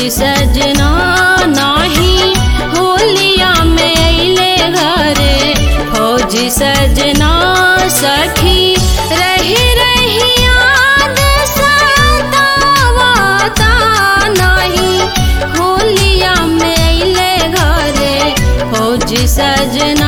फौजी सजना नाही होलिया में अइले घरे फौजी सजना सखी रही रही याद सतावता नाही होलिया में अइले घरे फौजी सजना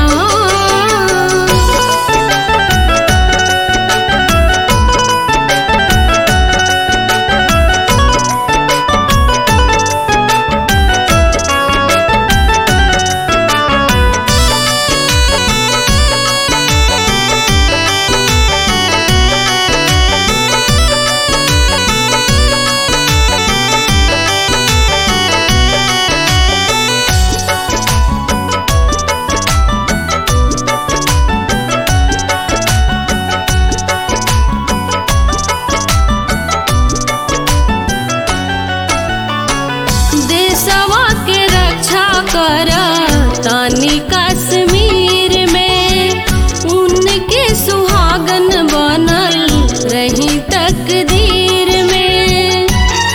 देशवा के रक्षा कर तानी कश्मीर में उनके सुहागन बनल रही तकदीर में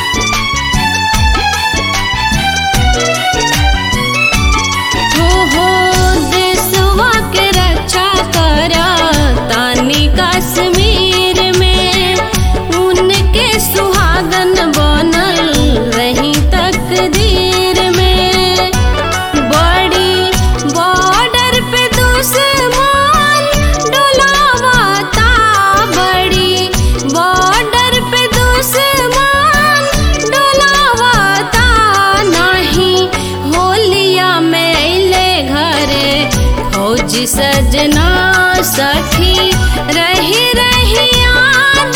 हो हो देशवा के रक्षा कर तानी कश्मीर में उनके सुहागन बनल रही तकदीर में बड़ी बॉर्डर पे दुश्मन डोलावता बड़ी बॉर्डर पे दुश्मन डोलावता नहीं होलिया में अइले घरे फौजी सजना सखी रही रही याद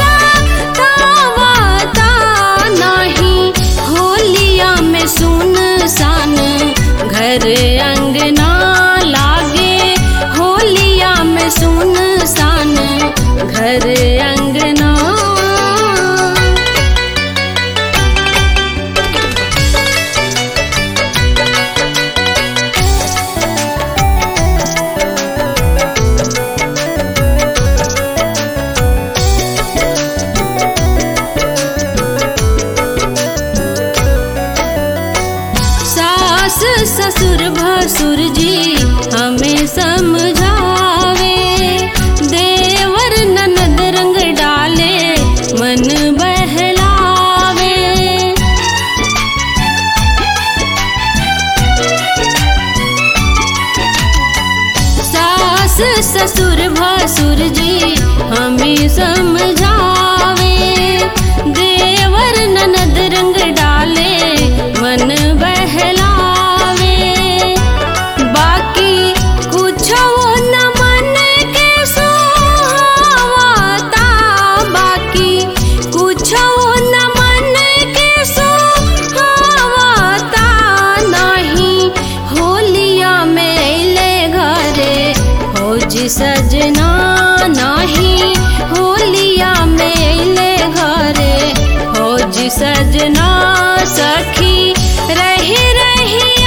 सतावता नहीं होलिया में सुन सान घर अंगना लागे होलिया में सुन सान घर अंगना सास ससुर भसुर जी हमें समझावे देवर ननद रंग डाले मन बहलावे सास ससुर भसुर जी हमें समझावे देवर ननद रंग डाले मन बहलावे बाकी कुछ न मन के सोहावता बाकी कुछ न मन के सोहावता नहीं होलिया में अइले घरे फौजी सजना नहीं होलिया में अइले घरे फौजी सजना सखी रही रही